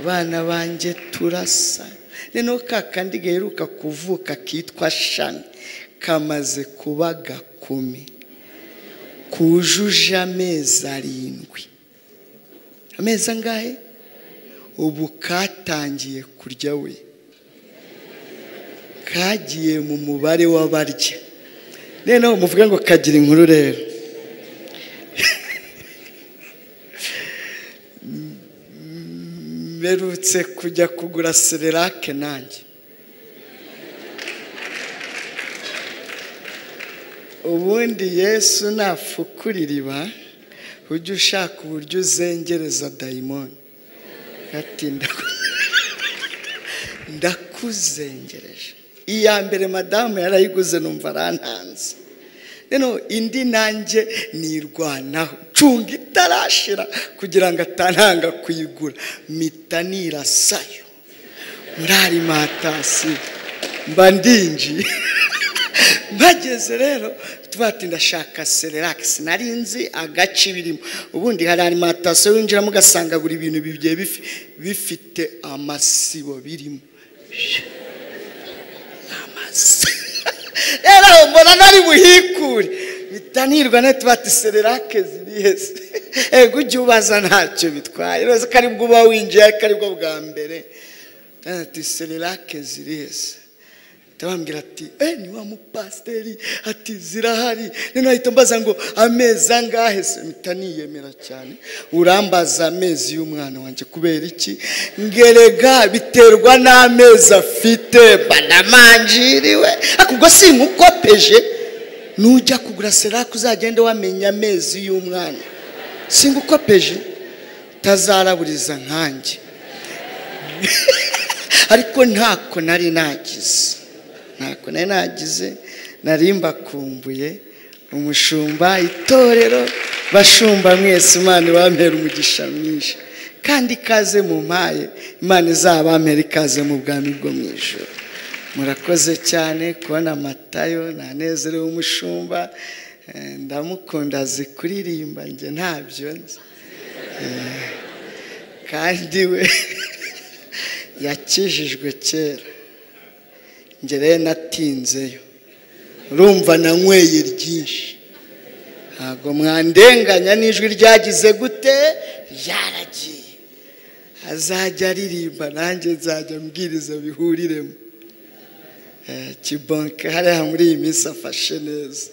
bana banjye turasa noneho ka kandi gaheruka kuvuka kitwa shami kamaze kuba gakumi kujuje amezi arindwi amezi angahe ubu katangiye kurya we kagiye mu mubare w'abarya noneho muvuge ngo kagira inkuru rero mperutse kujya kugura sererake nanjye ubundi yesu nafukura iriba ujye ushaka uburyo uzengereza dayimoni ndakuzengereje iya mbere madamu yarayiguze numva arantanze indi nanjye nirwanaho cunga itarashira kugira ngo ataranga kuyigura mpita nirasayo muri arimantasiyo mba ndinjiye mpageze rero ndashaka sererake sinari nzi agace birimo ubundi hari arimantasiyo winjiramo ugasanga buri bintu bigiye bifite amasibo birimo rero aho mbona nari buhikure bitanirwa na tubati sererake ziri hese ego ujye ubaza ntacyo bitwaye rero ko aribwo uba winjiye ariko aribwo bwa mbere ati sererake ziri hese ndababwira ati eee ni wa mupasiteri ati zirahari noneho ahita mbaza ngo amezi angahe se mpita niyemera cyane urambaza amezi y'umwana wanjye kubera iki ngerega biterwa n'amezi afite banamanjiriwe ariko ubwo si nkukopeje nujya kugura serake uzagende wamenya amezi y'umwana si nkukopeje utazaraburiza nkanjye ariko ntako nari nagize ntako nari nagize narimbakumbuye umushumba itorero bashumba mwese imana ibamera umugisha mwinshi kandi ikaze mu mpaye imana izabamera ikaze mu bwami bwo mu ijoro murakoze cyane kubona amatayo ntanezerewe umushumba ndamukunda azi kuririmba njye ntabyo nzi kandi we yakijijwe kera ngewe natinzeyo urumva nanyweye ryinshi ntabwo mwandenganya n'ijwi ryagize gute ryaragiye azajya aririmba nanjye nzajya mbwiriza bihuriremo kibonke hariya muri iyi minsi afashe neza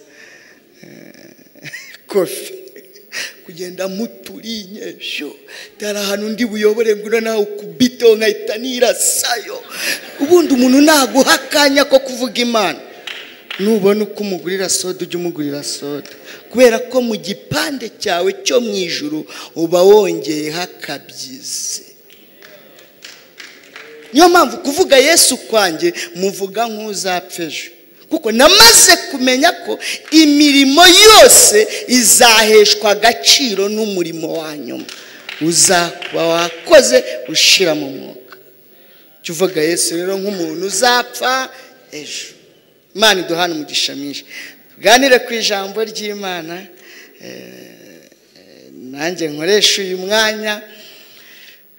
kofi kugenda muturinye sho dara ahantu ndi buyobore ngo nawe ukubiteho nkahita nirasayo ubundi umuntu naguha akanya ko kuvuga imana nubona uko umugurira soda ujya umugurira soda kubera ko mu gipande cyawe cyo mu ijuru uba wongeyeho akabyizi niyo mpamvu kuvuga yesu kwanjye muvuga nk'uzapfa ejo kuko namaze kumenya ko imirimo yose izaheshwa agaciro n'umurimo wa nyuma uzakuba wakoze ushira mu mwuka jya uvuga yesu rero nk'umuntu uzapfa ejo imana iduhana umugisha mwinshi tuganire ku ijambo ry'imana nanjye nkoresha uyu mwanya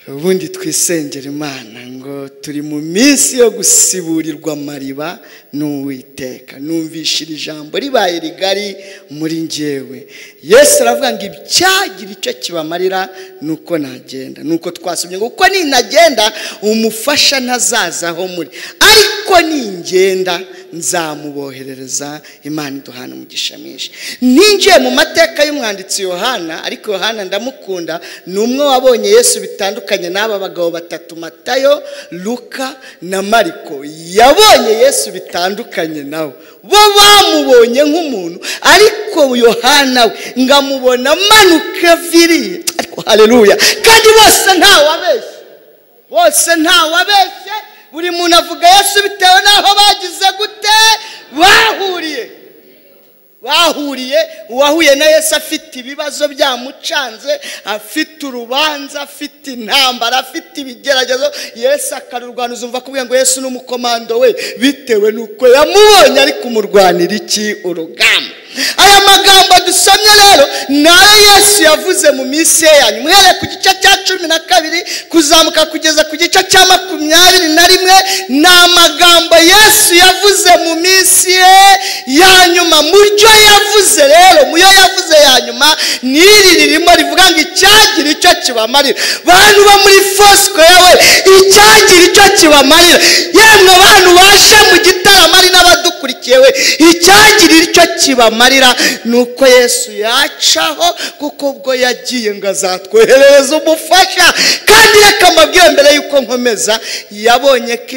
ubundi twisengera imana ngo turi mu minsi yo gusiburirwa amariba n'uwiteka numvishira ijambo ribaye rigari muri ngewe yesu aravuga ngo ibyagira icyo kibamarira ni uko nagenda ni uko twasomye ngo kuko ninagenda umufasha ntazaza aho muri ariko ningenda nzamuboherereza imana iduhana umugisha mwinshi ninjiye mu mateka y'umwanditsi yohana ariko yohana ndamukunda ni umwe wabonye yesu bitandukanye n'aba bagabo batatu matayo luka na mariko yabonye yesu bitandukanye nawe bo bamubonye nk'umuntu ariko yohana we ngo amubona amanuka viriye ariko hareruya kandi bose ntawabeshye bose ntawabeshye buri muntu avuga yesu bitewe n'aho bagize gute bahuriye bahuriye uwahuye na yesu afite ibibazo byamucanze afite urubanza afite intambara afite ibigeragezo yesu akarurwaniza umva kubwira ngo yesu n'umukomando we bitewe n'uko yamubonye ari kumurwanira iki urugamba aya magambo dusomye rero ni ayo yesu yavuze mu minsi ye yanyu uhereye ku gice cya cumi na kabiri kuzamuka kugeza ku gice cya makumyabiri na rimwe ni amagambo yesu yavuze mu minsi ye yanyuma mu byo yavuze rero mu yo yavuze yanyuma ni iri ririmo rivuga ngo icyagira icyo kibamarira bantu bo muri fosikoya we icyagira icyo kibamarira yemwe bantu baje mu gitaramo ari n'abadukurikiye we icyagira icyo kibamarira ni uko yesu yacaho kuko ubwo yagiye ngo azatwoherereza umufasha kandi reka mbabwire mbere y'uko nkomeza yabonye ko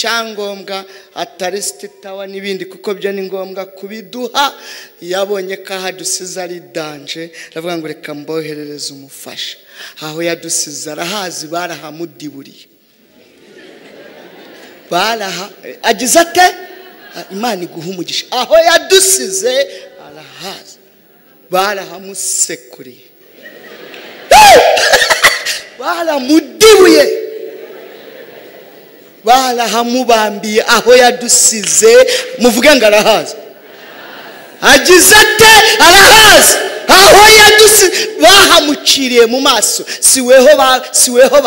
icyangombwa atari sititawa n'ibindi kuko byo ni ngombwa kubiduha yabonye ko aho adusize ari danje aravuga ngo reka mboherereze umufasha aho yadusize arahazi barahamudiburiye baraha agize ate imana iguha umugisha aho yadusize arahaza barahamusekuriye baramudibuye barahamubambiye aho yadusize muvuge ngo arahaza agize ate arahaza aho yadusize bahamuciriye mu maso si weho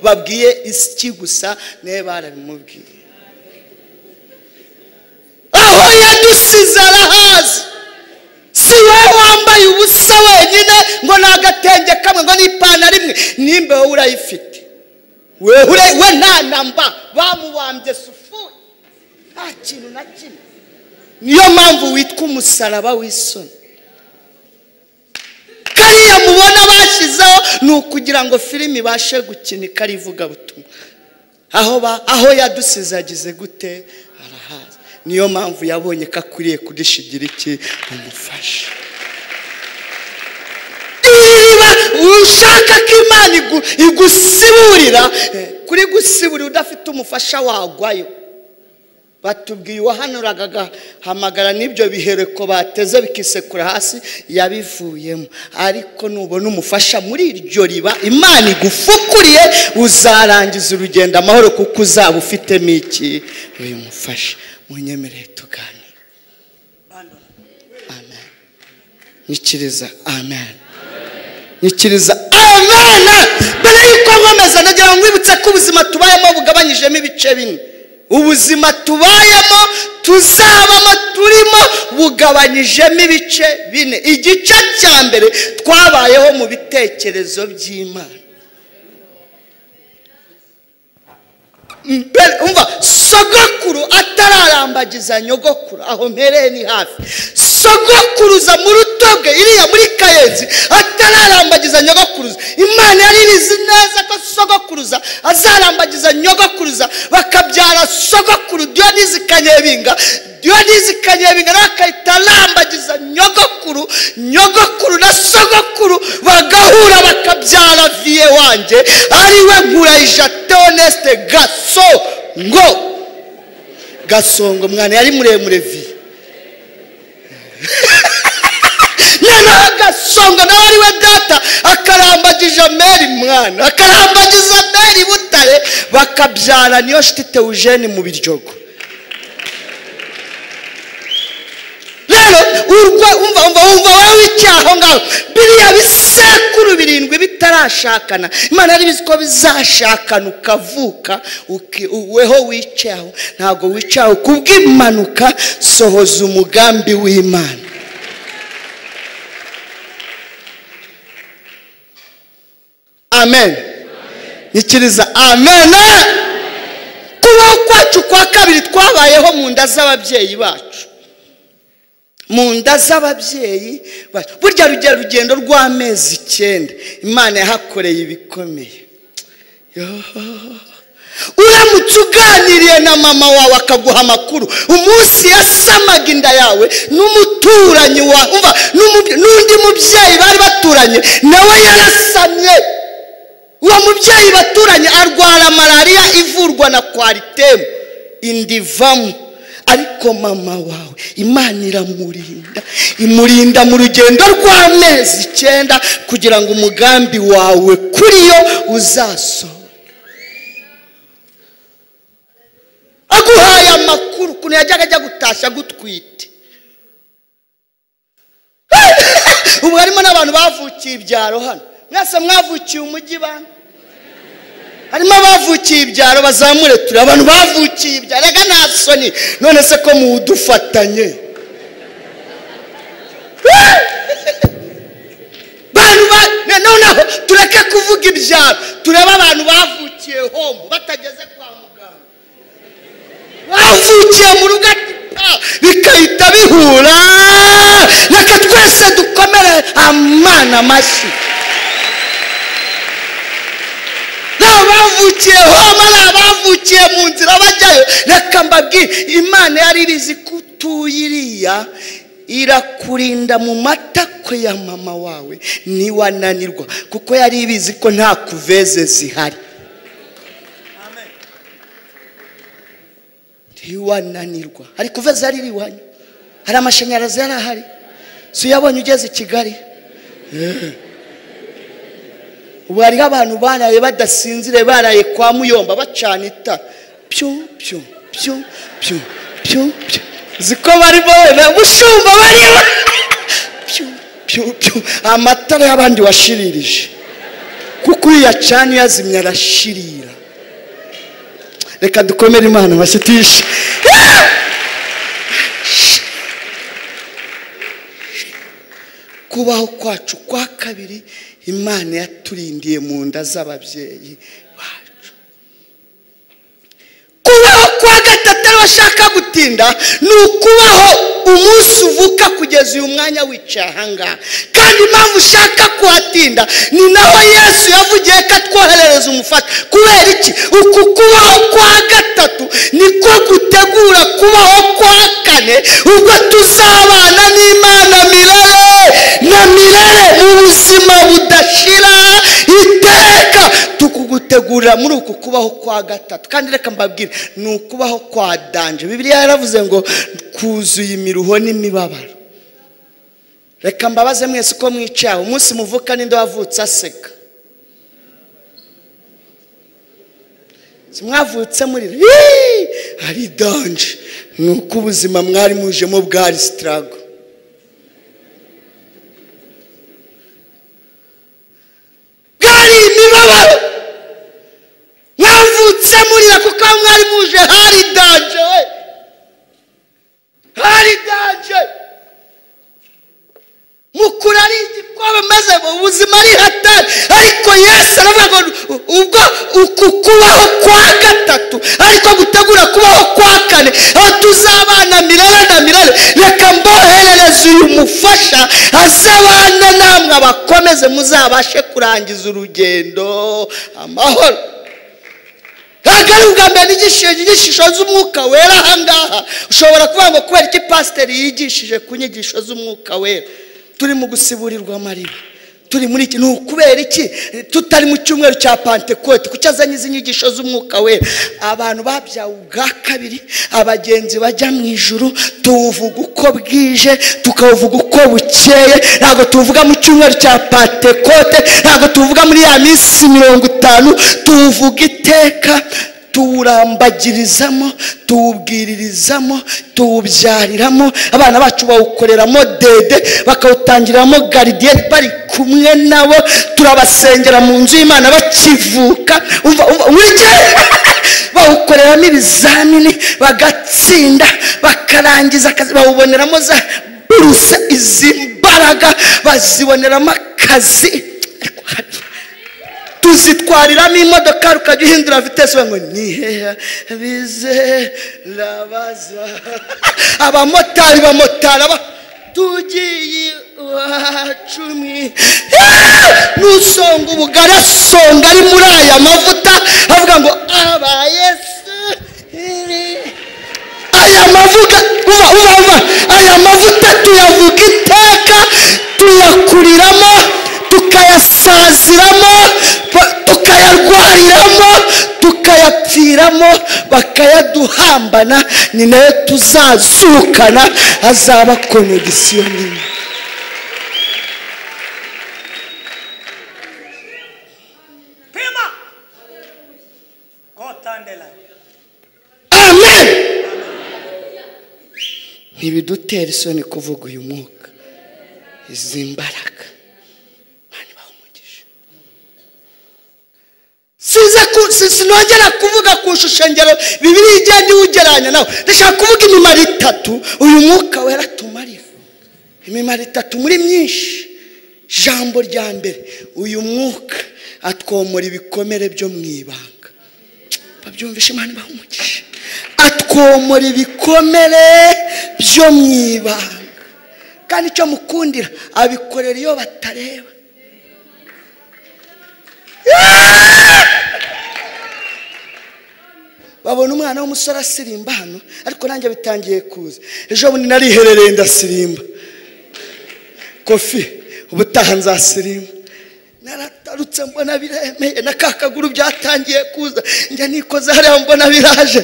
babwiye iki gusa nawe barabimubwiye aho yadusize arahazi si wowe wambaye ubusa wenyine ngo ni agatenge kamwe ngo ni ipantaro imwe nimba wowe urayifite we nta namba bamubambye sufuri nta kintu na kimwe niyo mpamvu witwa umusaraba w'isoni kariya mubona bashyizeho ni ukugira ngo filime ibashe gukinika ari ivugabutumwa aho yadusize agize gute arahaza niyo mpamvu yabonye ko akwiriye kudushigira iki umufasha niba ushaka ko imana igusiburira kuri gusiburira udafite umufasha wagwayo batubwiye uwahanuraga agahamagara n'ibyo bihereko bateze bikisekura hasi yabivuyemo ariko nubona umufasha muri iryo riba imana igufukuriye uzarangiza urugendo amahoro kuko uzaba ufitemo iki uyu mufasha munyemerere tuganire amen nyikiriza amen nyikiriza amen mbere y'uko nkomeza nagira ngo mwibutse ko ubuzima tubayemo bugabanyijemo ibice bine ubuzima tubayemo tuzabamo turimo bugabanyijemo ibice bine igice cya mbere twabayeho mu bitekerezo by'imana umva sogokuru atararambagiza nyogokuru aho mpereye ni hafi sogokuruza mu rutobwe iriya muri kayenzi atararambagiza nyogokuruza imana yari izi neza ko sogokuruza azarambagiza nyogokuruza bakabyara sogokuru diyonizi kanyebinga diyonizi kanyebinga nawe akahita arambagiza nyogokuru nyogokuru na sogokuru bagahura bakabyara viye wanjye ariwe nkurayija teonesite gaso ngo gasongo mwana yari muremure vi noneho gasongo nawe ari we data akarambagije meri mwana akarambagije meri butare bakabyara niyo shiti teujeni mu biryogo rero urwo umva umva umva wowe w'icyaha aho ngaho biriya bisekuru birindwi bitarashakana imana yari bizi ko bizashakana ukavuka weho wicaye ntabwo wicaye kubw'impanuka sohoza umugambi w'imana amen nyikiriza amen kubaho kwacu kwa kabiri twabayeho mu nda z'ababyeyi bacu mu nda z'ababyeyi burya rugero rugendo rw'amezi icyenda imana yahakoreye ibikomeye uramutse uganiriye na mama wawe akaguha amakuru umunsi yasamaga inda yawe n'umuturanyi wawe n'undi mubyeyi bari baturanye nawe yarasamye uwo mubyeyi baturanye arwara malariya ivurwa na kwaritemu inda ivamo ariko mama wawe imana iramurinda imurinda mu rugendo rw'amezi icyenda kugira ngo umugambi wawe kuri yo uzasohore aguhaye amakuru ukuntu yajyaga ajya gutashya gutwite ubu harimo n'abantu bavukiye ibyaro hano mwese mwavukiye umujyi bane harimo abavukiye ibyaro bazamure turi abantu bavukiye ibyaro reka nta soni none se ko mudufatanye noneho tureke kuvuga ibyaro turebe abantu bavukiye hombo batageze kwa muganga bavukiye mu rugo bikahita bihura reka twese dukomere amana amashyi abavukiye homa ari abavukiye mu nzira bajyayo reka mbabwire imana yari irizi ko utuye iriya irakurinda mu matako ya mama wawe ntiwananirwa kuko yari ibizi ko nta kuveze zihari ntiwananirwa hari kuveze yari iri iwanyu hari amashanyarazi yari ahari si uyabonye ugeze i kigali ubu hariho abantu baraye badasinzire baraye kwa muyomba bacana itara pyu pyu pyu pyu pyu pyu ziko barimo wenda mushumba barimo pyu pyu pyu amatara y'abandi washiririje kuko iyo uyacana uyazimya arashirira reka dukomere imana amashyi tuyishe kubaho kwacu kwa kabiri imana yaturindiye mu nda z'ababyeyi bacu kubaho kwa gatatu ariwe ashaka gutinda ni ukubaho umunsi uvuka kugeza uyu mwanya wicaye ahangaha kandi impamvu ushaka kuhatinda ni naho yesu yavugiye ko atwoherereza umufata kubera iki uku kubaho kwa gatatu niko gutegura kubaho kwa kane ubwo tuzabana n'imana mirare na mirare mu buzima budashira iteka tukugutegurira muri uku kubaho kwa gatatu kandi reka mbabwire ni ukubaho kwa danje bibiliya yaravuze ngo kuzuye imiruho n'imibabaro reka mbabaze mwese uko mwicaye umunsi muvuka n'inde wavutse aseka mwavutse muri hari danje ni uko ubuzima mwari mujemo bwari sitarago hari imibabaro mwavutse murira kuko mwari muje hari danje we hari danje mukura ari igikobe maze mu buzima ari hatari ariko yesu aravuga ngo ubwo uku kubaho kwa gatatu ariko gutegura kubaho kwa kane aho tuzabana mirare na mirare reka mboherereze uyu mufasha azabana namwe abakomeze muzabashe kurangiza urugendo amahoro ntabwo ari ubwa mbere nigishije inyigisho z'umwuka wera ahangaha ushobora kuvuga ngo kubera iki pasiteri yigishije ku nyigisho z'umwuka wera turi mu gusiburirwa amariba turi muri iki ni ukubera iki tutari mu cyumweru cya pantekote kuko azanye izi nyigisho z'umwuka wera abantu babyawe ubwa kabiri abagenzi bajya mu ijuru tuwuvuga uko bwije tukawuvuga uko bukeye ntabwo tuwuvuga mu cyumweru cya pantekote ntabwo tuwuvuga muri ya minsi mirongo itanu tuwuvuga iteka tuwurambagirizamo tuwubwiririzamo tuwubyariramo abana bacu bawukoreramo dede bakawutangiramo garidiyeri bari kumwe nabo turabasengera mu nzu y'imana bakivuka buri gihe bawukoreramo ibizamini bagatsinda bakarangiza akazi bawuboneramo za buruse izi mbaraga baziboneramo akazi tuzitwariramo imodoka rukajya uhindura vitesi ngo ni hehe bizerabaza abamotari bamotara tugiye iwacu nusonga ubugari asonga ari muri aya mavuta avuga ngo abayesu aya mavuta uva uva uva aya mavuta tuyavuga iteka tuyakuriramo tukayasaziramo tukayarwariramo tukayapfiramo bakayaduhambana ni nayo tuzazukana azaba konegisiyo nini amen ntibidutera isoni kuvuga uyu mwuka izi mbaraga Imana ibahe umugisha size ku- si- sinongera kuvuga ku ishusho ngero bibiri igenda iwugeranya nawe ndashaka kuvuga imimaro itatu uyu mwuka wera atumarira imimaro itatu muri myinshi ijambo rya mbere uyu mwuka atwomora ibikomere byo mu ibanga babyumvishe imana ibaha umugisha atwomora ibikomere byo mu ibanga kandi icyo mukundira abikorera iyo batareba babona umwana w'umusore asirimba hano ariko nanjye bitangiye kuza ejo bundi nariherereye ndasirimba kofi ubutaha nzasirimba naratarutse mbona biremeye na ka kaguru byatangiye kuza njya nikoze hariya mbona biraje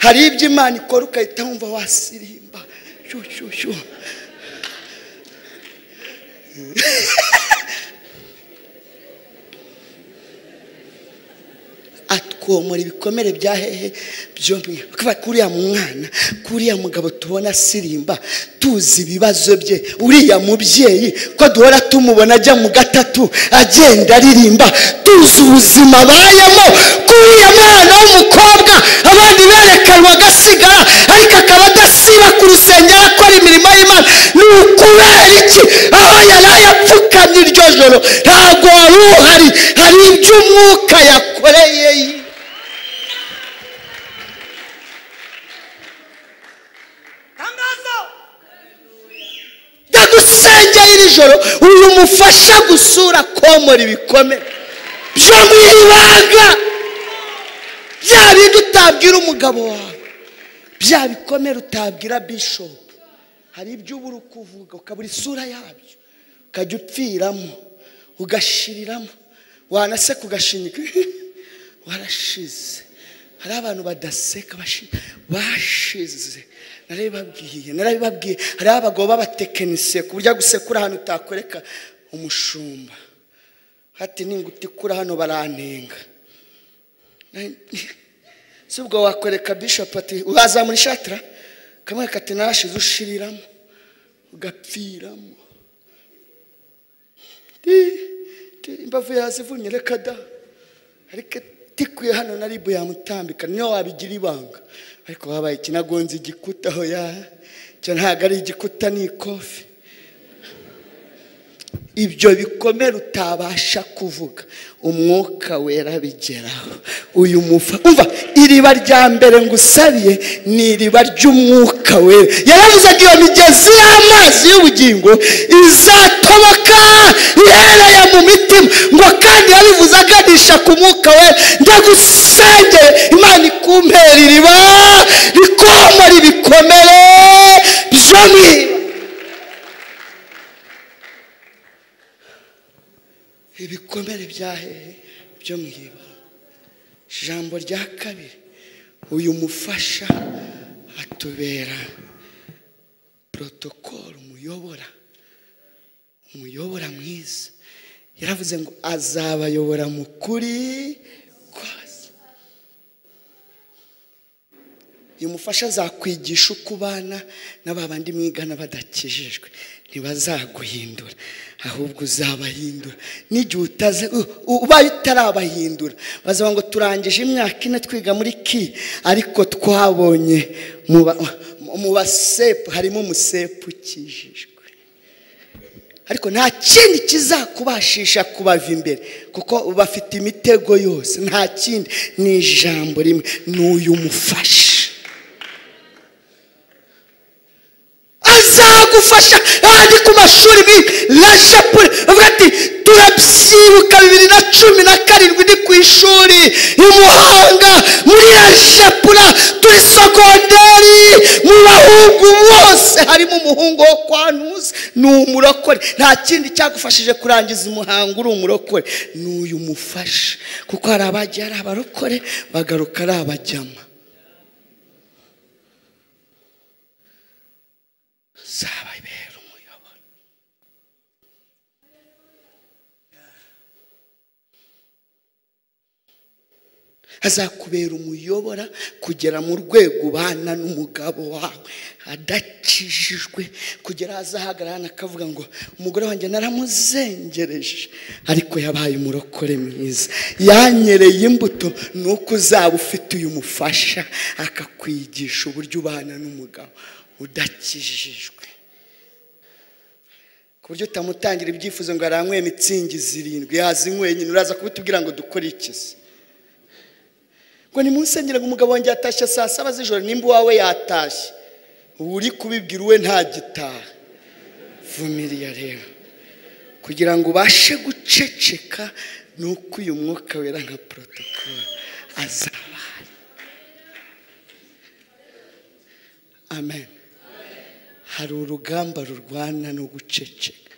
hari ibyo imana ikora ugahita wumva wasirimba shyushyushyu atwomora ibikomere bya hehe byombi kuba kuriya mwana kuriya mugabo tubona asirimba tuzi ibibazo bye uriya mubyeyi ko duhora tumubona ajya mu gatatu agenda aririmba tuzi ubuzima abayemo kuriya mwana w'umukobwa abandi berekanwa agasigara ariko akaba adasiba ku rusengero akora imirimo y'imana ni ukubera iki aho yari ayapfukamye iryo joro ntabwo wari uhari hari ibyo umwuka yakoreye tangazo ndagusengera iri joro uyu mufasha gusura komora ibikomere byo mu ibanga bya bindi utabwira umugabo wawe bya bikomere utabwira bishopu hari ibyo uba uri kuvuga ukabura isura yabyo ukajya upfiramo ugashiriramo wanaseka ugashinyika warashize hari abantu badaseka bashi- bashize narabibabwiye narabibabwiye hariho abagabo b'abatekinisiye ku buryo agusekura ahantu utakwereka umushumba hati ningutikura hano barantenga si ubwo wakwereka bishop ati wazamura ishati ra kamwe kati narashize ushiriramo ugapfiramo Ti, ti, imbavu yazivunye reka da ariko tikuye hano na ribu yamutambika niyo wabigira ibanga ariko wabaye ikinagonze igikuta aho ya cyo ntabwo ari igikuta ni ikofi ibyo bikomere utabasha kuvuga umwuka wera abigeraho uyu mufa umva iriba rya mbere ngusabiye ni iriba ry'umwuka wera yaravuzaga iyo migezi y'amazi y'ubugingo izatoboka ihereye mu mitima ngo kandi yabivuze aganisha ku mwuka wera ndagusengere imana ikumpera iriba rikomora ibikomere byo mu iriba ibikomere bya hehe byo mu ibanga ijambo rya kabiri uyu mufasha atubera porotokoro umuyobora umuyobora mwiza yaravuze ngo azabayobora mu kuri kose uyu mufasha azakwigisha uko ubana na ba bandi mwigana badakijijwe ntibazaguhindura ahubwo uzabahindura n'igihe utaze u- u- ubaye utarabahindura bazavuga ngo turangije imyaka ine twiga muri ki ariko twabonye mu ba- mu basepu harimo umusepu ukijijwe ariko nta kindi kizakubashisha kubava imbere kuko bafite imitego yose nta kindi ni ijambo rimwe ni uyu mufasha azagufasha ahandi ku mashuri bi rajapure bavuga ati turabyibuka bibiri na cumi na karindwi ni ku ishuri i muhanga muri rajapura turi sogonderi mu bahungu bose harimo umuhungu wo kwa ntuzi ni umurokore nta kindi cyagufashije kurangiza umuhango uri umurokore ni uyu mufasha kuko hari abajya ari abarokore bagaruka ari abajyama zababera umuyoboro azakubera umuyobora kugera mu rwego ubana n'umugabo wawe adakijijwe kugera azahagarara hano akavuga ngo umugore wanjye naramuzengereje ariko yabaye umurokore mwiza yanyereye imbuto ni uko uzaba ufite uyu mufasha akakwigisha uburyo ubana n'umugabo udakijijwe ku buryo utamutangira ibyifuzo ngo aranyweye mitsingi zirindwi yazinyweye nyine uraza kubitubwira ngo dukore ikizi ngo ni munsi ngo umugabo wanjye yatashye saa saba z'ijoro nimba uwawe yatashye uri kubibwira uwe nta gitaha vumiriya rero kugira ngo ubashe guceceka ni uko uyu mwuka wera nka porotokoro azaba ahari amen hari urugamba rurwana no guceceka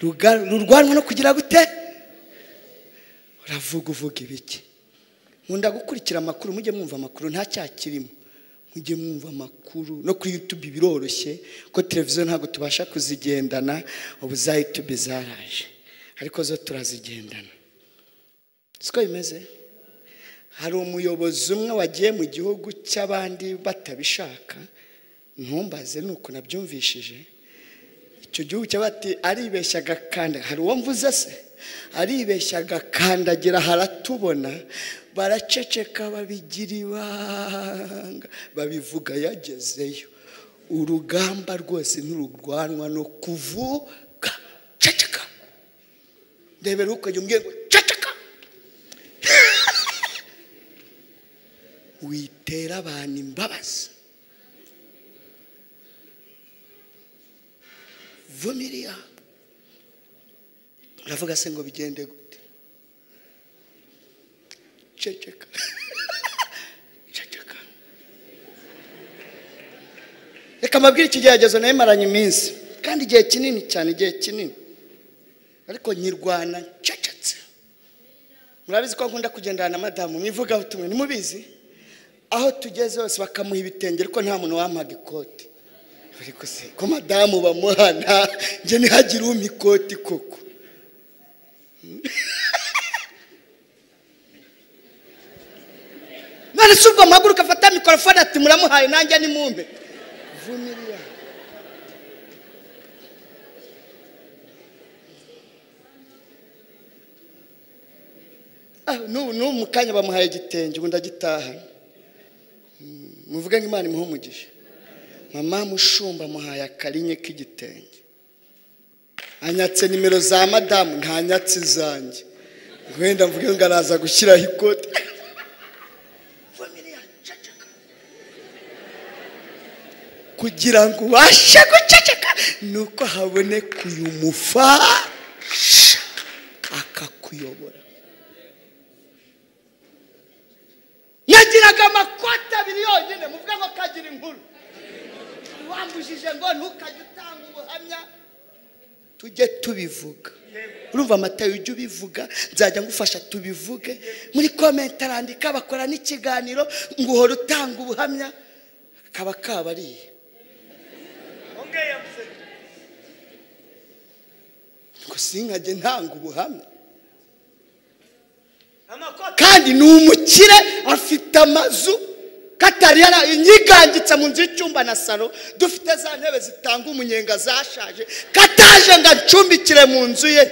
Ruga- rurwanwa no kugira gute uravuga uvuga ibiki nkunda gukurikira amakuru mujye mwumva amakuru nta cyakirimo mujye mwumva amakuru no kuri yutube biroroshye ko televiziyo ntabwo tubasha kuzigendana ubu za yutube zaraje ariko zo turazigendana siko bimeze hari umuyobozi umwe wagiye mu gihugu cy'abandi batabishaka ntumbaze ni uko nabyumvishije icyo gihugu cyaba ati aribeshyaga kandi hari uwo mvuze se aribeshyaga kandagira haratubona baraceceka babigira ibanga babivuga yagezeyo urugamba rwose ntirurwanwa no kuvuga ceceka ndebera ukajya umbwira ngo ceceka witera abantu imbabazi vumiria uravuga se ngo bigende gute ceceka ceceka reka mbabwire ikigeragezo nayo maranye iminsi kandi igihe kinini cyane igihe kinini ariko nyirwana ncecetse murabizi ko nkunda kugendana na madamu mwivugaho tumwe nimubizi aho tugeze hose bakamuha ibitenge ariko nta muntu wampaga ikoti ariko se ko madamu bamuhana njye ntihagire umpa ikoti koko none si ubwo mpaguruka afata mikorofone ati muramuhaye nanjye nimumbe vumiriya Ah, n'ubu n'ubu mu kanya bamuhaye igitenge ubundi agitaha Mm, muvuge ngo imana imuhe umugisha mama mushumba amuhaye akarinye k'igitenge anyatse nimero za madamu ntanyatse izanjye wenda mvuge ngo araza gushyiraho ikote Familia, ceceka. kugira ngo ubashe guceceka ni uko haboneka uyu mufasha akakuyobora yagiraga amakoti abiri yonyine muvuga ngo kagira inkuru wambujije ngo ntukajye utanga ubuhamya tujye tubivuga urumva amatayo ujye ubivuga nzajya ngufasha tubivuge muri komenti arandika bakora n'ikiganiro ngo uhora utanga ubuhamya kaba kabariye ongeye museke ngo sinkajye ntanga ubuhamya amakoti kandi ni umukire afite amazu katari yara inyigangitse mu nzu y'icyumba na salo dufite za ntebe zitanga umunyenga zashaje kataje ngo acumbikire mu nzu ye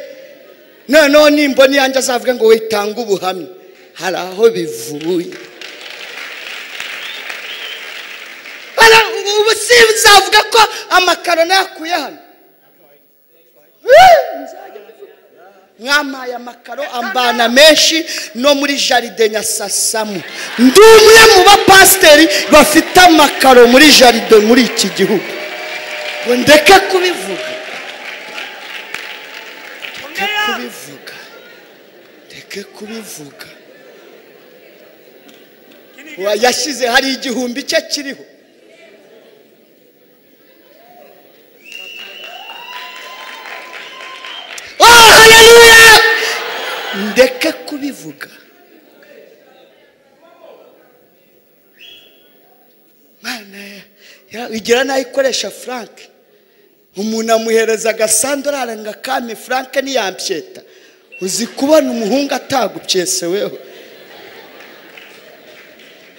noneho nimbona iyanjye azavuga ngo witanga ubuhamya hari aho bivuye Bara- ubu sinzavuga ko amakaro nayakuye hano Eh, nzajya mbivuga. mwampaye amakaro ambana menshi no muri jaride nyasasamu ndi umwe mu bapasiteri bafite amakaro muri jaride muri iki gihugu ngo ndeke kubivuga ndeke ongeye kubivuga ndeke kubivuga Wa- yashyize hari igihumbi cye kiriho Oh, hallelujah! ndeke kubivuga Mana ya- igira n'aho ikoresha frank umuntu amuhereza agasandorari ngo akame frank ntiyampyeta uzi kubona umuhungu atagupyese weho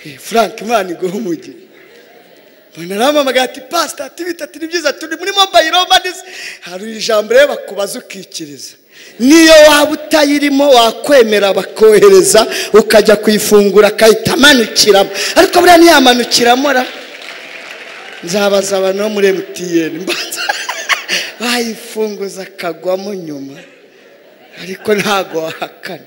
Eh, frank imana iguha umugisha narampamagaye ati pasita ati bita ati ni byiza turi muri mobayiro manisi hari ijambo rero bakubaza ukikiriza niyo waba utayirimo wakwemera bakohereza ukajya kuyifungura akahita amanikiramo ariko buriya ntiyamanukiramo ra nzabaza abantu bo muri emutiyeni mbanza bayifunguza akagwamo nyuma ariko ntabwo wahakana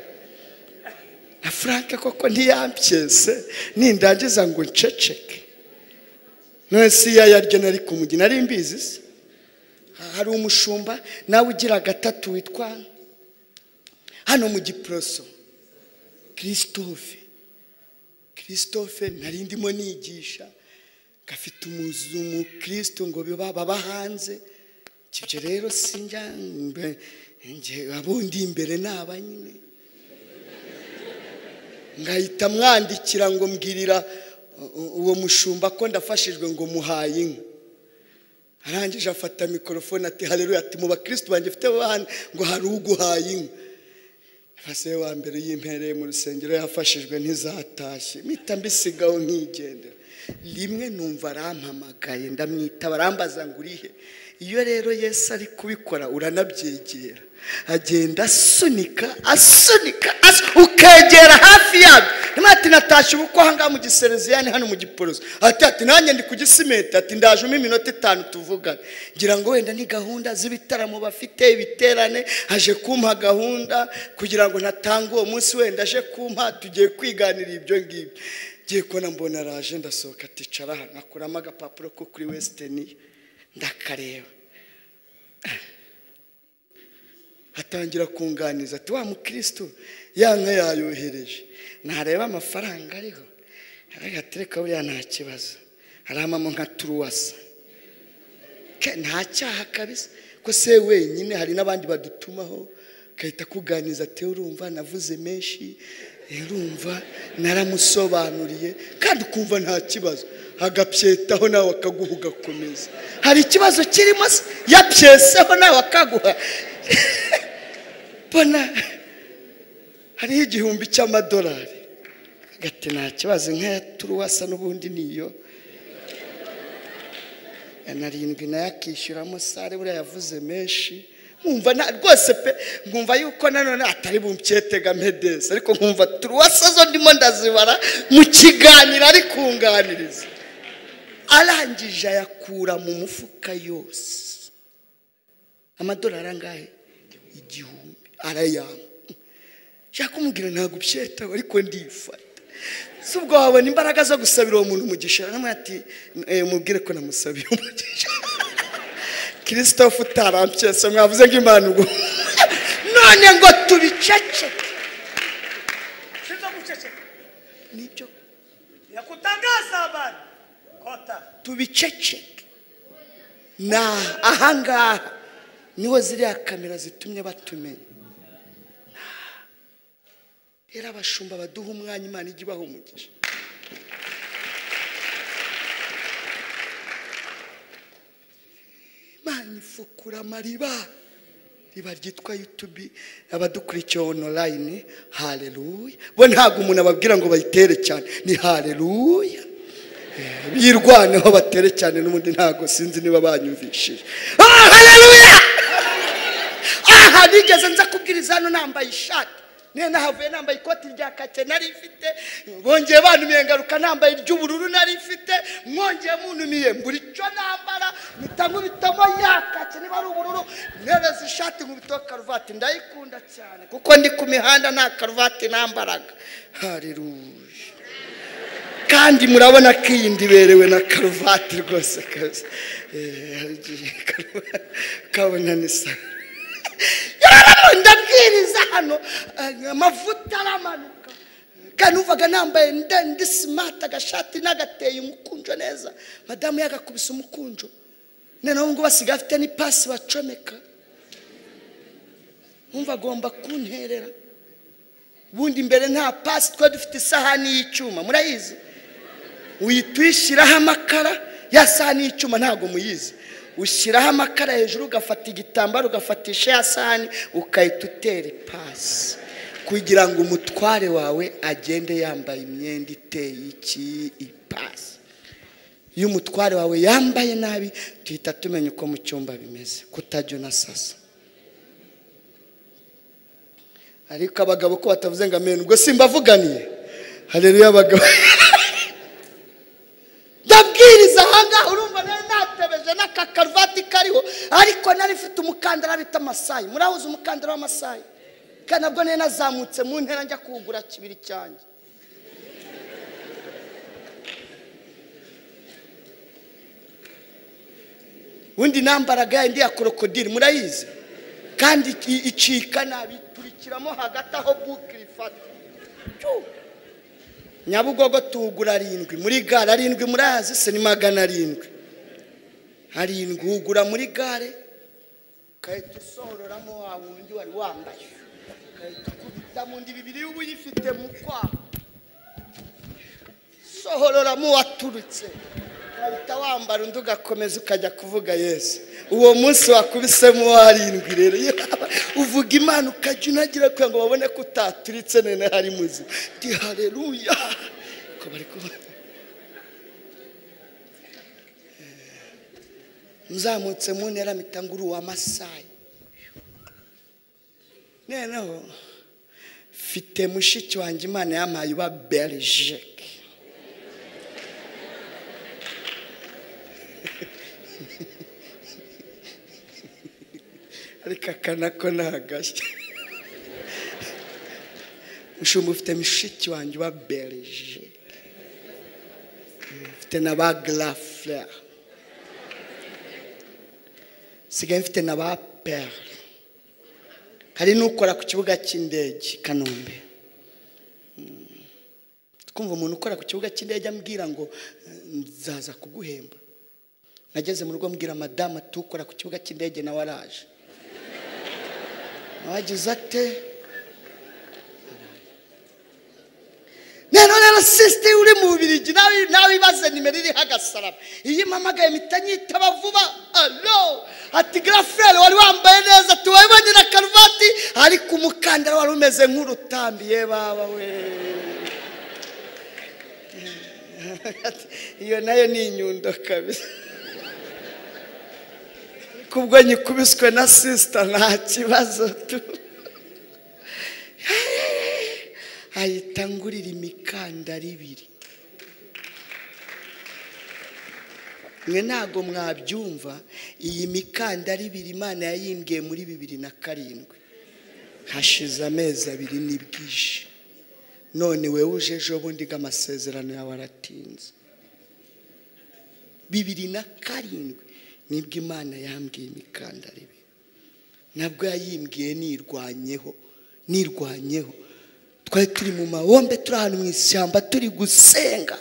na frank koko ntiyambyese nindangiza ngo nceceke none si iya yaryo nari kumujyi nari mbizi se hari umushumba nawe ugira gatatu witwa hano mu giporoso christophe christophe nari ndimo nigisha gafite umuzumu kirisito ngo biba- baba hanze ibyo rero sinjya mbe- nge- abundi imbere ni aba nyine ngahita mwandikira ngo mbwirira u- u- uwo mushumba ko ndafashijwe ngo muhaye inka arangije afata mikorofone ati hareruya ati mu bakirisitu banjye mfite abana ngo hari uguhaye inka fasiye wa mbere yimpereye mu rusengero yafashijwe ntizatashye mpita mbisigaho nkigendera rimwe numva arampamagaye ndamwitaba arambaza ngo urihe iyo rero yesu ari kubikora uranabyegera agenda asunika asunika asu- ukegera hafi yabyo rimwe ati natashye ubukwe ahangaha mu gisereziyani hano mu giporoso ati ati nanjye ndi ku gisimenti ati ndajemo iminota itanu tuvugane ngira ngo wenda ni gahunda z'ibitaramo bafite ibiterane aje kumpa gahunda kugira ngo ntatange uwo munsi wenda aje kumpa tugiye kwiganira ibyo ngibyo ngiye kubona mbona araje ndasohoka aticara hano akuramo agapapuro ko kuri wesiteni ndakareba atangira kunganiza ati wa mukristo ya nka yayohereje ntareba amafaranga ariho aragatereka buriya nta kibazo aramamo nka turuwasa Ke, nta cyaha kabisa ko se wenyine hari n'abandi badutumaho agahita akuganiza ati urumva navuze menshi urumva naramusobanuriye kandi ukumva nta kibazo agapyetaho nawe akaguha ugakomeza hari ikibazo kirimo se yapyeseho nawe akaguha mbona hariho igihumbi cy'amadolari agati nta kibazo nk'aya turuwasa n'ubundi niyo narindwi nayo akishyuramo sare buriya yavuze menshi nkumva na rwose pe nkumva yuko nanone atari bumpyetega mpedesi ariko nkumva turuwasa zo ndimo ndazibara mu kiganiro ari kunganiriza arangije ayakura mu mufuka yose amadolari angahe igihumbi arayampa nshaka kumubwira ntabwo ubyitaho ariko ndifata si ubwo wabona imbaraga zo gusabira uwo muntu umugisha namwe ati "Eh, mubwire ko namusabiye umugisha christophe utarampyesa mwavuze ngo imana ubu none ngo tubiceceke sizo kuchecheka nibyo ya kutangaza habari kota tubiceceke na ahangaha niho ziriya kamera zitumye batumenya rero abashumba baduha umwanya imana ijya ibaha umugisha imana ifukura amariba riba ryitwa yutubi abadukurikiye onorayini hareruya bo ntabwo umuntu ababwira ngo bayitere cyane ni hareruya birwaneho batere cyane n'ubundi ntabwo sinzi niba banyumvishije Ah, haleluya aha nigeze nza kubwiriza hano nambaye ishati niyo nahavuye nambaye ikoti rya kake nari mfite bongeye bantumiye ngaruka nambaye iry'ubururu nari mfite mwongeye muntumiye mbura icyo nambara mpita nkubitamo ya kake niba ari ubururu nereza ishati nkubitaho karuvati ndayikunda cyane kuko ndi ku mihanda nta karuvati nambaraga hariruye kandi murabona ko iyi ndiberewe na karuvati rwose kabisa Eh, hari igihe karuvati ukabona ni sawa yararamo ndabwiriza hano eh, amavuta aramanuka kandi uvaga nambaye nde- ndi simati agashati n'agateye umukunjo neza madamu yagakubise umukunjo noneho ubu ngubu asigaye afite n'ipasi bacomeka wumva agomba kunterera ubundi imbere nta pasi twari dufite isahani y'icyuma murayizi uhita uyishyiraho amakara ya sahani y'icyuma ntabwo muyizi ushyiraho amakara hejuru ugafata igitambaro ugafatisha ya sahani ukahita utera ipasi kugira ngo umutware wawe agende yambaye imyenda iteye iki ipasi iyo umutware wawe yambaye nabi tuhita tumenya uko mu cyumba bimeze kutajya unasasa ariko abagabo ko batavuze ngo amenyo ubwo simbavuganiye hareruye abagabo ndabwiriza ahangaha urumva nari natebeje n'akakaruvati kariho ariko nari mfite umukandara bita amasayi murahuza umukandara w'amasayi kandi nabwo nari nazamutse mu ntera njya kuwugura kibiri cyanjye undi nambaraga yindi ya krokodile murayizi kandi iki- icika nabi turikiramo hagati aho buke ifata Tyu! nyabugogo tuwugura arindwi muri gare arindwi murayazi se ni magana arindwi arindwi wugura muri gare ugahita usororamo wa wundi wari wambaye ugahita ukubitamo undi bibiri uba uyifite mu kwaha sohororamo waturutse uhita wambara undi ugakomeza ukajya kuvuga yesu uwo munsi wakubisemo warindwi rero iyo waba uvuga imana ukajya unagira kugira ngo babone ko utaturitse nene hari muzima ndi hareruya ko bari kubona muzamutse mu ntera mpita ngura uwa masayi noneho mfite mushiki wanjye imana yampaye uba berigike ariko akana ko ni agashya mushumba ufite mushiki wanjye uba berije mfite na ba garafure sigaye mfite na ba pere hari n'ukora ku kibuga cy'indege i kanombe Mm. twumva umuntu ukora ku kibuga cy'indege ambwira ngo eh, nzaza kuguhemba nageze mu rugo mbwira madamu tukora ku kibuga cy'indege nawe araje wagize ate none rero sisite uri mu bubirigi nawe nawe ibaze nimero iriho agasaraba iyo mpamagaye mpita nyitaba vuba alo ati garaferi wari wambaye neza tuwabonye na karuvati ariko umukandara wari umeze nk'urutambiye baba we iyo nayo ni inyundo kabisa Ariko ubwo nyikubiswe na sisita nta kibazo tu ahita ngurira imikandara ibiri mwe ntabwo mwabyumva iyi mikandara ibiri imana yayimbwiye muri bibiri na karindwi hashize amezi abiri n'ibwishyu none wowe uje ejo bundi bw'amasezerano yawe aratinze bibiri na karindwi nibwo imana yambwiye imikandara ibiri nabwo yayimbwiye nirwanyeho nirwanyeho twari turi mu mahombe turi ahantu mu ishyamba turi gusenga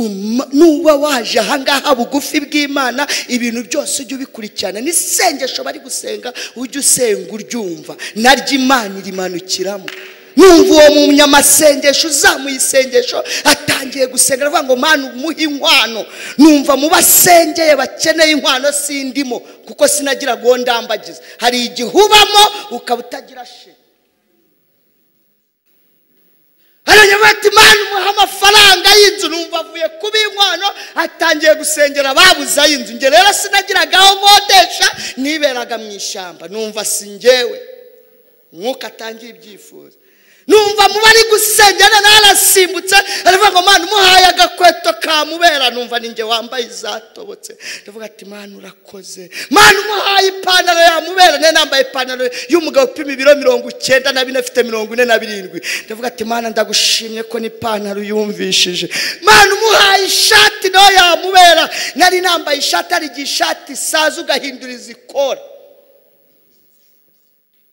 Uma- nuba waje ahangaha bugufi bw'imana ibintu byose ujye ubikurikirana n'isengesho bari gusenga ujye usenga uryumva naryo imana irimanukiramo numva uwo munyamasengesho uzamuye isengesho atangiye gusenga aravuga ngo mana umuhe inkwano numva mu basengeye bakeneye inkwano sindimo kuko sinagira uwo ndambagiza hari igihe ubamo ukaba utagira shema hariya bati mani umuha amafaranga y'inzu numva avuye kuba inkwano atangiye gusengera babuze ay'inzu njye rero sinagiraga aho nkodesha niberaga mu ishyamba numva si njyewe umwuka atangiye ibyifuzo numva mu bari gusengera narasimbutse aravuga ngo mani umuhaye agakweto kamubera numva ninjye wambaye izatobotse ndavuga ati mani urakoze mani umuhaye ipantaro yamubera nari nambaye ipantaro y'umugabo upima ibiro mirongo icyenda na bine afite mirongo ine na birindwi ndavuga ati mani ndagushimye ko n'ipantaro yumvishije mani umuhaye ishati nayo yamubera nari nambaye ishati ari igihe ishati isaza ugahinduriza ikora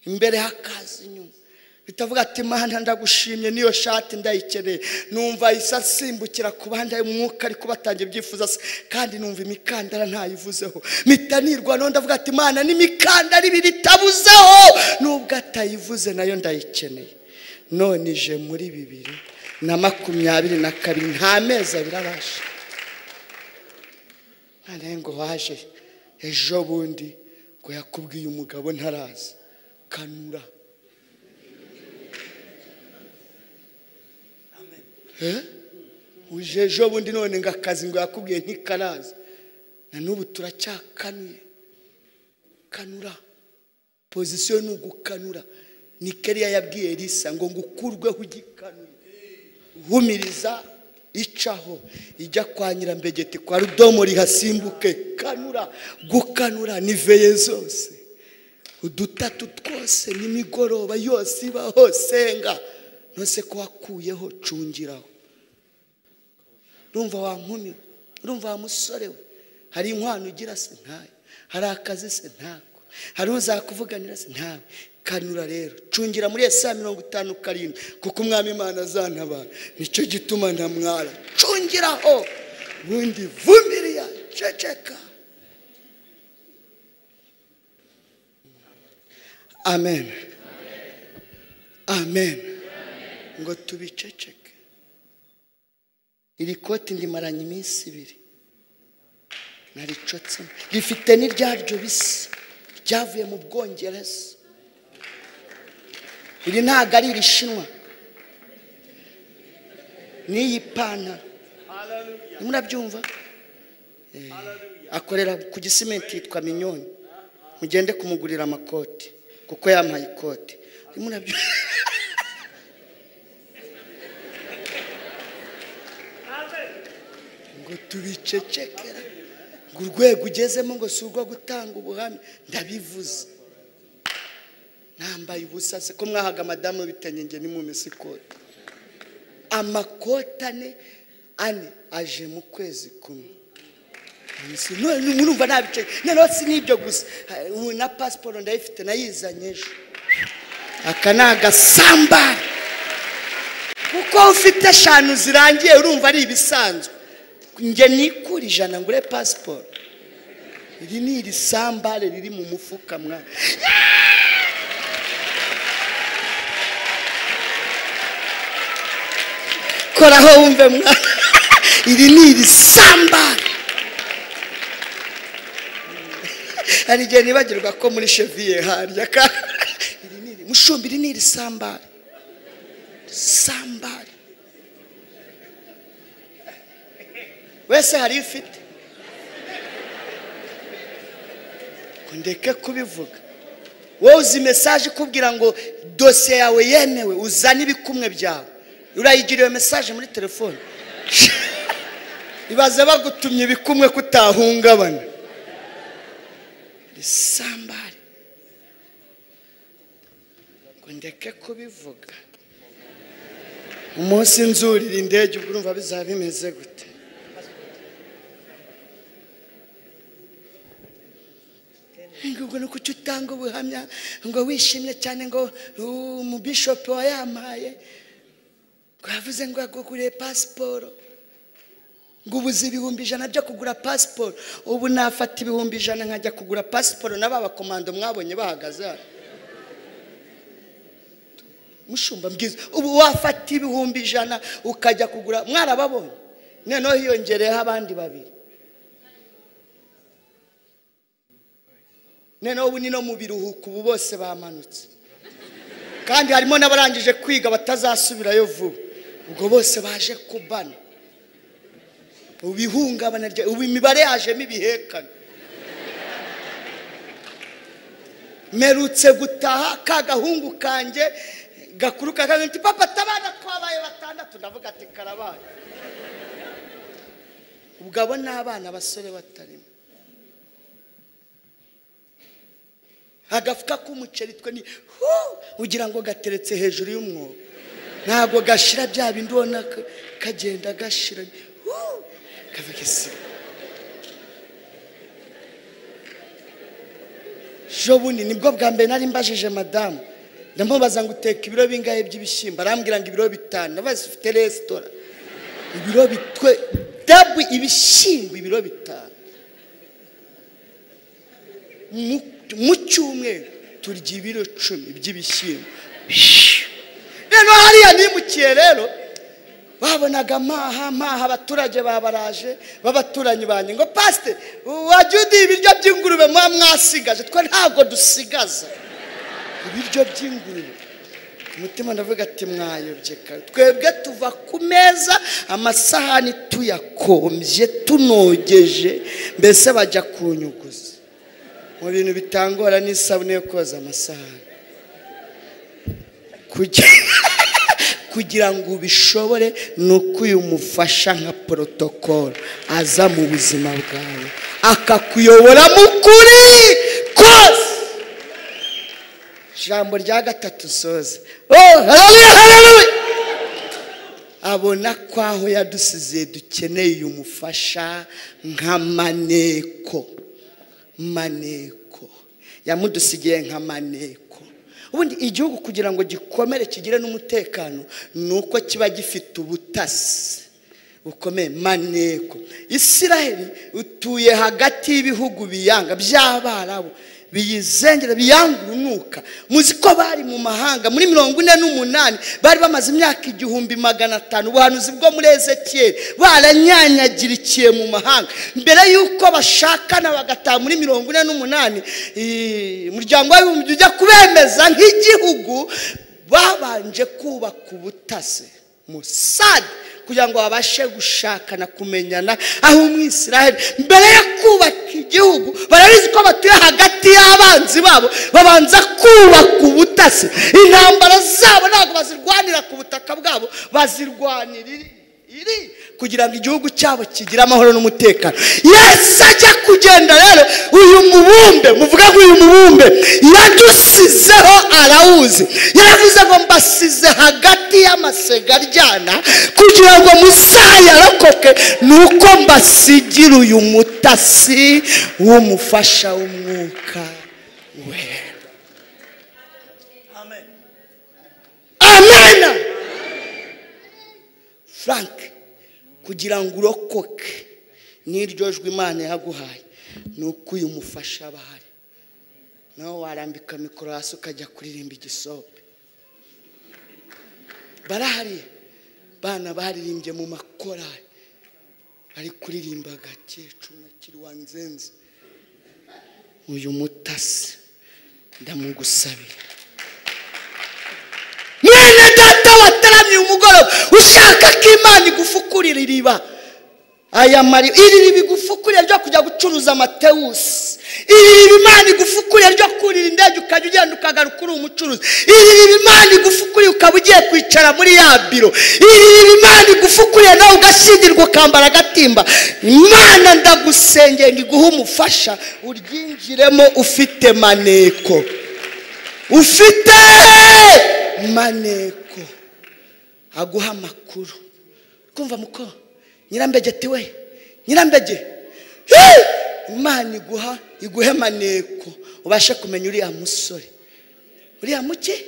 imbere hakaza inyuma bitavuga ati mana ndagushimye niyo shati ndayikeneye numva isa asimbukira ku bandi ayo mwuka ariko batangiye ibyifuzo se kandi numva imikandara ntayivuzeho mpita nirwa naho ndavuga ati mana n'imikandara ibiri itabuzeho nubwo atayivuze nayo ndayikeneye none ije muri bibiri na makumyabiri na kabiri nta mezi abiri arashe noneho ngo waje ejo bundi ngo yakubwiye umugabo ntarazi kanura Eh? uje ejo bundi none ngo akazi ngo yakubwiye ntikaraza na n'ubu turacyakanuye kanura pozisiyo ni ugukanura ni kariya yabwiye risa ngo ngukurweho ugikanuye humiriza icaho ijya kwa nyirambegeti kwa rudomo rihasimbuke kanura gukanura ni veye zose udutatu twose n'imigoroba yose ibaho senga nose ko wakuyeho cungiraho urumva wa nkumi urumva wa musore we hari inkwano ugira se ntayo hari akazi se ntako hari uzakuvuganira se ntawe kanura rero cungira muri saa mirongo itanu karindwi kuko umwami imana azantabara nicyo gituma ntamwara cungiraho ubundi vumiriya ceceka amen amen ngo tubiceceke iri koti ndimaranye iminsi ibiri naricotse rifite n'iryaryo bisa ryavuye mu bwongereza iri ntabwo ari irishinwa n'iyi pantaro Hallelujah. murabyumva Eh, Hallelujah. akorera ku gisimenti yitwa minyoni mugende kumugurira amakoti kuko yampaye ikoti murabyumva Amen. ngo tubicecekera ngo urwego ugezemo ngo si urwo gutanga ubuhamya ndabivuze nambaye ubusa se ko mwahaga madamu w'ibitenge nge nimumese ikoti amakoti ane ane aje mu kwezi kumwe Nsi- none murumva ntabice noneho si n'ibyo gusa Ha- ubu na pasiporo ndayifite nayizanye ejo aka ni agasambari kuko ufite eshanu zirangiye urumva ari ibisanzwe njye nikura ijana ngure pasiporo iri ni iri sambare riri mu mufuka mwa koraho wumve mwa iri ni iri sambare hari igihe nibagirwa ko muri cheviye harya ka iri ni iri mushumba iri ni iri sambare sambari wese hari iyo ufite ngo ndeke kubivuga wowe uzi mesaje ikubwira ngo dosiye yawe yemewe uzane ibikumwe byawe urayigira iyo mesaje muri telefone ibaze bagutumye ibikumwe ko utahungabana sambari ngo ndeke kubivuga umunsi nzurira indege ubwo urumva bizaba bimeze gute ngo ni kuki utanga ubuhamya ngo wishimye cyane ngo "Uh, umubishopu wayampaye ngo yavuze ngo yaguguriye pasiporo ngo ubuze ibihumbi ijana byo kugura pasiporo ubu nafata ibihumbi ijana nkajya kugura pasiporo na ba bakomando mwabonye bahagaze hano mushumba mbwiza ubu wafata ibihumbi ijana ukajya kugura mwarababonye noneho hiyongereyeho abandi babiri noneho ubu ni no mu biruhuko ubu bose bamanutse kandi harimo n'abarangije kwiga batazasubirayo vuba ubwo bose baje kubana ubu ihungabana rya ubu imibare yajemo ibihekane mperutse gutaha ka gahungu kanjye gakuruka kagira ati papa tabana twabaye batandatu ndavuga ati karabaye ubwo abo ni abana basore batarimo agafuka k'umuceri twe ni hu ugira ngo gateretse hejuru y'umwobo ntabwo gashira bya bindi ubona ka- kagenda gashira ni hu kavuga isi ejo bundi nibwo bwa mbere nari mbajije madamu ndamubaza ngo uteka ibiro bingahe by'ibishyimbo arambwira ngo ibiro bitanu ndabaza ufite resitora ibiro bitwe dabu ibishyimbo ibiro bitanu Mu- mu cyumweru turya ibiro cumi by'ibishyimbo rero hariya nimukiye rero babonaga amaha amaha abaturage babaraje b'abaturanyi banjye ngo pasite wajya uduha ibiryo by'ingurube muba mwasigaje twe ntabwo dusigaza ibiryo by'ingurube umutima ndavuga ati mwayobye kare twebwe tuva ku meza amasahani tuyakombye tunogeje mbese bajya kunyuguza mu bintu bitangora n'isabune yo koza amasahani kugira kugira ngo ubishobore ni uko uyu mufasha nka porotokolo aza mu buzima bwawe akakuyobora mu kuri kose ijambo rya gatatu soze abona ko aho yadusize dukeneye uyu mufasha nka maneko maneko yamudusigiye nka maneko ubundi igihugu kugira ngo gikomere kigire n'umutekano ni uko kiba gifite ubutasi bukomeye maneko isiraheli utuye hagati y'ibihugu biyanga by'abarabu biyizengera biyanga urunuka muzi ko bari mu mahanga muri mirongo ine n'umunani bari bamaze imyaka igihumbi magana atanu ubuhanuzi bwo muri ezekiyeli baranyanyagirikiye mu mahanga mbere y'uko bashakana bagataha muri mirongo ine n'umunani eh, umuryango w'abibumbye ujya kubemeza nk'igihugu babanje kubaka ubutase musade kugira ngo babashe gushakana kumenyana aho umwisiraheli mbere yo kubaka igihugu barabizi ko batuye hagati y'abanzi babo babanza kubaka ubutasi intambara zabo ntabwo bazirwanira ku butaka bwabo bazirwanira iri- iri kugira ngo igihugu cyabo kigire amahoro n'umutekano yesu ajya kugenda rero uyu mubumbe muvuga ngo uyu mubumbe yadusizeho arawuzi yaravuze ngo mbasize hagati y'amasega aryana kugira ngo muzayarokoke ni uko mbasigira uyu mutasi w'umufasha w'umwuka wera Amen. amena frank kugira ngo urokoke n'iryo jwi imana yaguhaye ni uko uyu mufasha aba ahari nawe warambika mikoro hasi ukajya kuririmba igisope barahariye bana baririmbye mu makorari bari kuririmba agakecuru na kiriwa nzenze uyu mutasi ndamugusabira mwene data wataramye umugoroba ushaka ko imana igufukura iriba aya mari iri riba igufukuriye ryo kujya gucuruza amatewusi iri riba imana igufukuriye ryo kurira indege ukajya ugenda ukagaruka uri umucuruzi iri riba imana igufukuriye ukaba ugiye kwicara muri ya biro iri riba imana igufukuriye nawe ugashingirwa ukambara agatimba imana ndagusengera ngo iguhe umufasha uryinjiremo ufite maneko ufite maneko aguha amakuru kumva muko nyirambegeti we nyirambege Hey! imana iguha iguhe maneko ubashe kumenya uriya musore uriya muke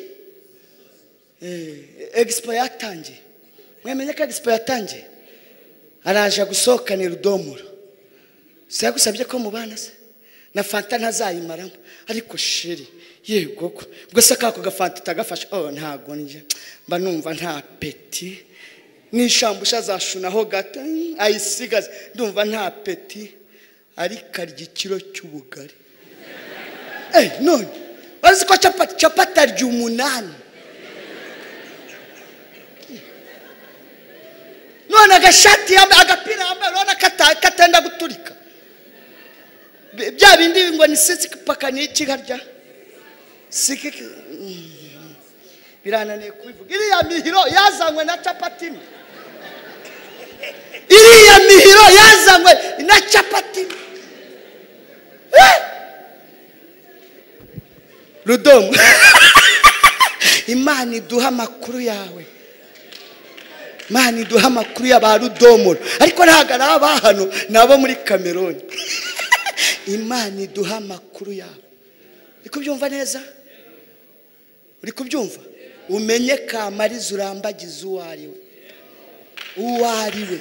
Eh, egisipo yatangiye mwemenye ko egisipo yatangiye araje gusohokanira udomoro si yagusabye ko mubana se na fanta ntazayimaramo ariko sheri yego ko ubwo se kako gafanta utagafashe oh ntago njya mba numva nta peti n'ishambusha zashunaho gato mm, ayisigaze ndumva nta peti ariko arya ikiro cy'ubugari eh none bazi ko capati capati arya umunani none agashati yambaye agapira yambaye urabona kata- katenda guturika Bi- bya bindi ngo ni sisiki paka ni iki harya sikiki Mm. birananiye kubivuga iriya mihiro yazanywe na capati imwe. iriya mihiro yazanywe na capati imwe. Eh! rudomo imana iduha amakuru yawe imana iduha amakuru ya ba rudomoro ariko ntabwo ari aba hano ni abo muri kameroni imana iduha amakuru yawe uri kubyumva neza uri kubyumva umenye kamariza urambagiza uwo ari we uwo ari we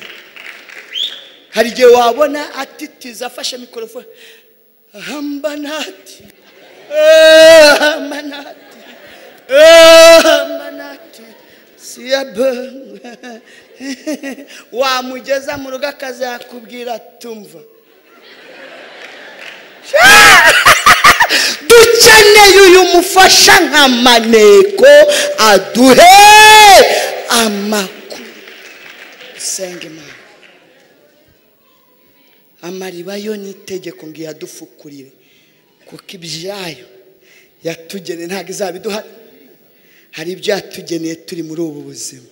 hari igihe wabona atitiza afashe mikorofone hambanati Eh, hambanati Eh, hambanati siyabe wamugeza mu rugo akazakubwira tumva dukeneye uyu mufasha nka maneko aduhe amakuru dusenga imana amariba yo ni itegeko ngo iyadufukurire kuko ibyayo yatugeneye ntabwo izaba iduha hari ibyo yatugeneye turi muri ubu buzima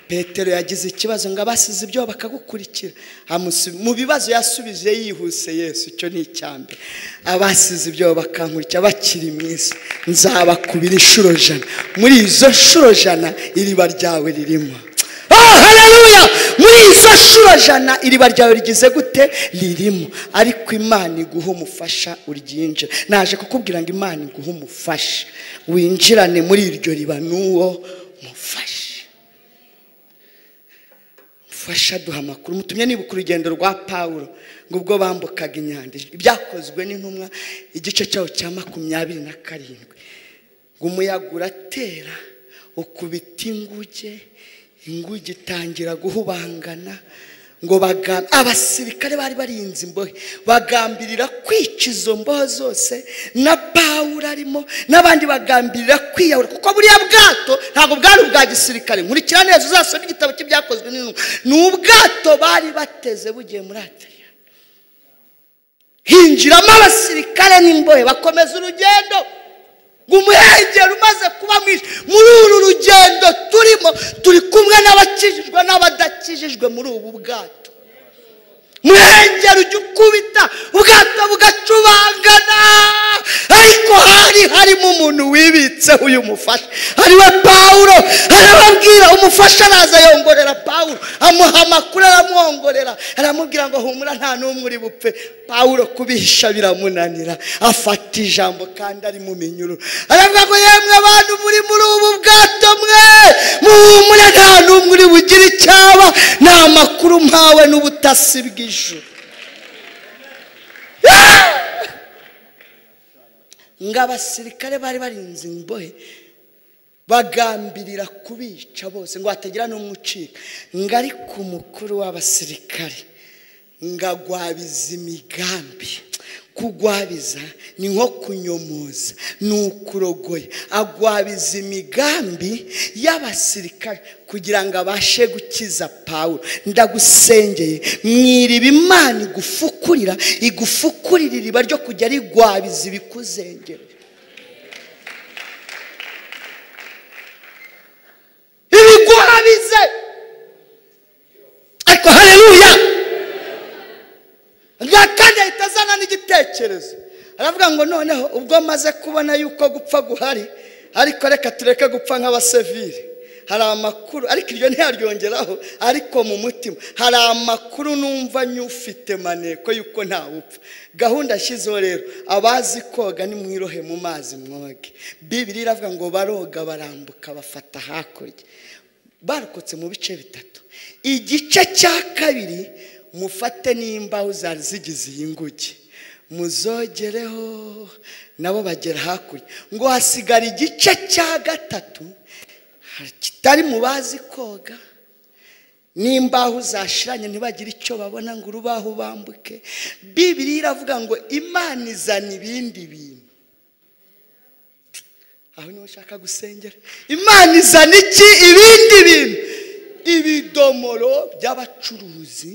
petero yagize ikibazo ngo abasize ibyo bakagukurikira amusu- mu bibazo yasubije yihuse yesu icyo ni icya mbere abasize ibyo bakankurikira bakiri mu isi nzabakubira inshuro jana muri izo nshuro jana iriba ryawe ririmo Oh, haleluya muri izo nshuro jana iriba ryawe rigize gute ririmo ariko imana iguha umufasha uryinjira naje kukubwira ngo imana iguha umufasha winjirane muri iryo riba n'uwo mufasha mufasha duha amakuru mutumye nibuka urugendo rwa pawulo ngo ubwo bambukaga inyanja ibyakozwe n'intumwa igice cyaho cya makumyabiri na karindwi ngo umuyaga uratera ukubita inguge inguge itangira guhubangana ngo baga- abasirikare bari barinze imbohe bagambirira kwica izo mbohe zose na pawulo arimo n'abandi bagambirira kwiyahura kuko buriya bwato ntabwo bwari ubwa gisirikare nkurikira neza uzasome igitabo cy'ibyakozwe n'intumwa ni ubwato bari bateze bugiye muri atariya hinjiramo abasirikare n'imbohe bakomeza urugendo ngo umuhengeri umaze kuba mwinshi muri uru rugendo turimo turi kumwe n'abakijijwe n'abadakijijwe muri ubu bwato muhengeri ujya ukubita ubwato bugacubangana ariko hari harimo umuntu wibitseho uyu mufasha ariwe pawulo arababwira umufasha araza yongorera pawulo amuha amakuru aramwongorera aramubwira ngo humura nta n'umwe uri bupfe pawulo kubihisha biramunanira afata ijambo kandi ari mu minyururu aravuga ngo yemwe abantu muri muri ubu bwato mwe muhumure nta n'umwe uri bugire icyaba ni amakuru mpawe n'ubutasi bw'ijuru ngo abasirikare bari barinze imbohe bagambirira kubica bose ngo hatagira n'umwe ucika ngo ariko umukuru w'abasirikare ngo agwabiza imigambi kugwabiza ni nko kunyomoza ni ukurogoya agwabiza imigambi y'abasirikare kugira ngo abashe gukiza pawulo ndagusengeye mwiriba imana igufukurira igufukurira iriba ryo kujya rigwabiza ibikuzengera ibiguhabize ariko hareruya nta kandi ahita azana n'igitekerezo aravuga ngo noneho ubwo maze kubona yuko gupfa guhari ariko reka tureke gupfa nk'abasevire hari amakuru ariko iryo ntiyaryongeraho ariko mu mutima hari amakuru numva nyufite maneko yuko ntawupfa gahunda yashyizeho rero abazi koga nimwirohe mu mazi mwoge bibiri iravuga ngo baroga barambuka bafata hakurya barokotse mu bice bitatu igice cya kabiri mufate n'imbaho zari zigize iyi nguge muzogereho nabo bagera hakurya ngo hasigara igice cya gatatu kitari mu bazi koga n'imbaho zashiranye ntibagire icyo babona ngo urubaho bambuke bibiri iravuga ngo imana izana ibindi bintu aho niho ushaka gusengera imana izana iki ibindi bintu ibidomoro by'abacuruzi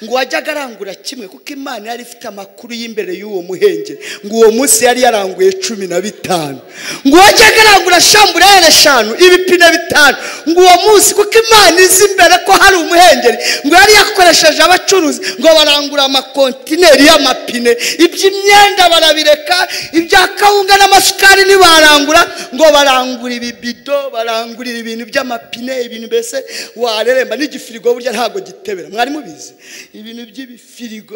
ngo uwajyaga arangura kimwe kuko imana yari ifite amakuru y'imbere y'uwo muhengeri ngo uwo munsi yari yaranguye cumi na bitanu ngo uwajyaga arangura shamburere eshanu ibipine bitanu ngo uwo munsi kuko imana izi imbere ko hari umuhengeri ngo yari yakoresheje abacuruzi ngo barangura amakontineri y'amapine iby'imyenda barabireka ibya kawunga n'amasukari ntibarangura ngo barangura ibibido barangurira ibintu by'amapine ibintu mbese wareremba n'igifirigo burya ntabwo gitebera mwari mubizi ibintu by'ibifirigo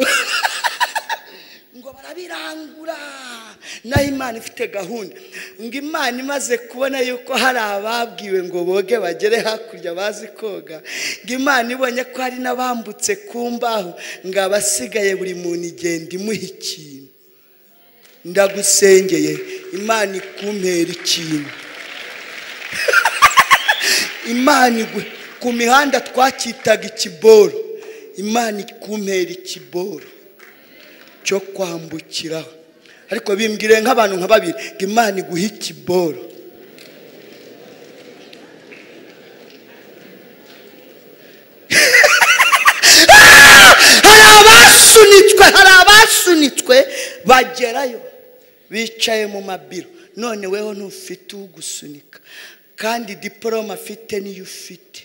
ngo barabirangura naho imana ifite gahunda ngo imana imaze kubona yuko hari ababwiwe ngo boge bagere hakurya bazi koga ngo imana ibonye ko hari n'abambutse ku mbaho ngo abasigaye buri muntu igenda imuha ikintu ndagusengeye imana ikumpera ikintu imana igwe ku mihanda twacyitaga ikiboro imana ikumpera ikiboro cyo kwambukiraho ariko bimbwire nk'abantu nka babiri ngo imana iguhe ikiboro hari abasunitswe hari abasunitswe bagerayo bicaye mu mabiro none weho ntufite ugusunika kandi diporome afite niyo ufite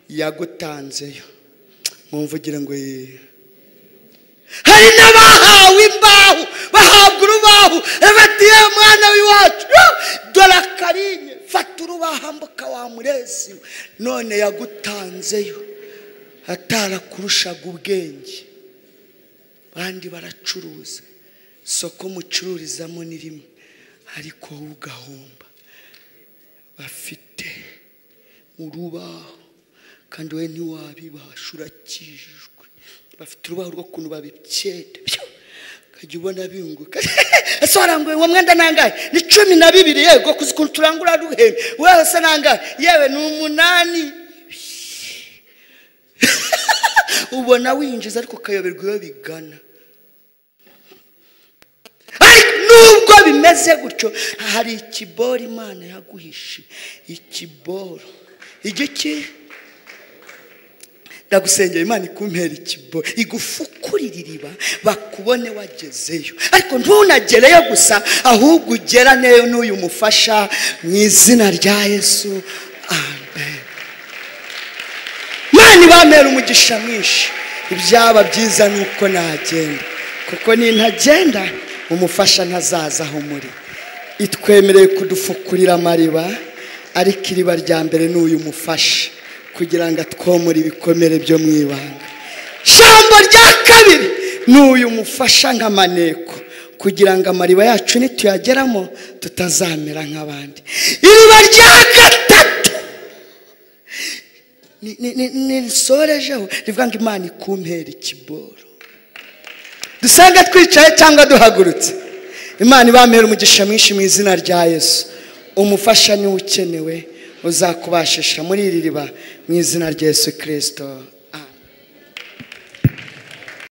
yagutanzeyo mumvugira ngo yee hari n'abahawe imbaho bahabwa urubaho batiye mwana w'iwacu yoo! dore akarinye fata urubaho ambuka wa murezi we." none yagutanzeyo atarakurushaga ubwenge abandi baracuruza isoko mucururizamo ni rimwe ariko wowe ugahomba bafite urubaho kandi we ntiwabibasha urakijijwe bafite urubaho rw'ukuntu babicyeda ukajya ubona binguka ese waranguye uwo mwenda nangahe ni cumi na bibiri yego kuzi ukuntu turangura ruhembe wowe se nangahe yewe ni umunani ubona winjiza ariko ukayoberwa iyo bigana ariko nubwo bimeze gutyo hari ikiboro imana yaguhishe ikiboro igiki ndagusengera imana ikumpera ikibo igufukurire iriba bakubone wagezeyo ariko ntunagereyo gusa ahubwo ugera neyo n'uyu mufasha mu izina rya yesu amen mani bamera umugisha mwinshi ibyaba byiza ni uko nagenda kuko nintagenda umufasha ntazaza aho muri itwemereye kudufukurira amariba ariko iriba rya mbere ni uyu mufasha kugira ngo atwomore ibikomere byo mu ibanga ijambo rya kabiri ni uyu mufasha nk'amaneko kugira ngo amariba yacu nituyageramo tutazamera nk'abandi iriba rya gatatu ni- ni- ni- nirisorejeho rivuga ngo imana ikumpera ikiboro dusenge twicaye cyangwa duhagurutse imana ibamera umugisha mwinshi mu izina rya yesu umufasha niwe ukenewe uzakubashisha muri iri riba mu izina rya yesu kirisito